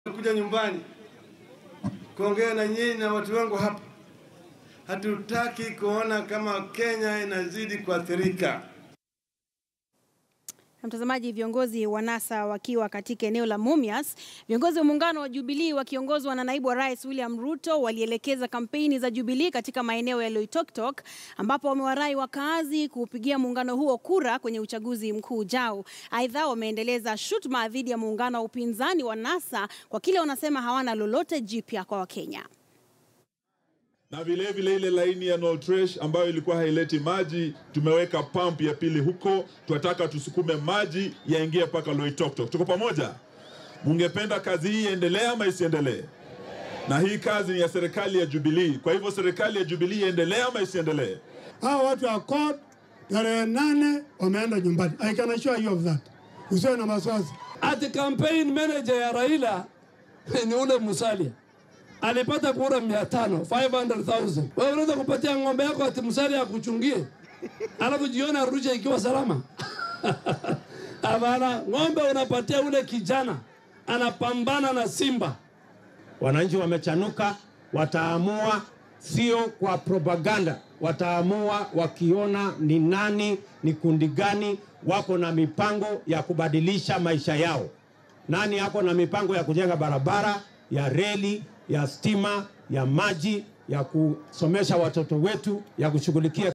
kuja nyumbani kuongea na nyinyi na watu wangu hapa. Hatutaki kuona kama Kenya inazidi kuathirika. Na mtazamaji, viongozi wa NASA wakiwa katika eneo la Mumias, viongozi wa muungano wa Jubilee wakiongozwa na naibu wa rais William Ruto walielekeza kampeni za Jubilee katika maeneo ya Loitoktok, ambapo wamewarai wakaazi kuupigia muungano huo kura kwenye uchaguzi mkuu ujao. Aidha, wameendeleza shutuma dhidi ya muungano wa upinzani wa NASA kwa kile wanasema hawana lolote jipya kwa Wakenya na vile vile ile laini ya Noltresh ambayo ilikuwa haileti maji, tumeweka pump ya pili huko. Tunataka tusukume maji yaingie mpaka Loitoktok. Tuko pamoja? Mungependa kazi hii iendelee ama isiendelee? Na hii kazi ni ya serikali ya Jubilee, kwa hivyo serikali ya Jubilee iendelee ama isiendelee? Hao watu wa CORD tarehe nane wameenda nyumbani. I can assure you of that. Usiwe na wasiwasi. Ati campaign manager ya Raila ni ule Musalia alipata kura mia tano 500,000. Wewe unaweza kupatia ng'ombe yako ati Musalia akuchungie, alafu jioni arusha ikiwa salama? Hapana, ng'ombe unapatia ule kijana anapambana na simba. Wananchi wamechanuka, wataamua sio kwa propaganda, wataamua wakiona ni nani, ni kundi gani wako na mipango ya kubadilisha maisha yao. Nani ako na mipango ya kujenga barabara, ya reli, ya stima, ya maji, ya kusomesha watoto wetu, ya kushughulikia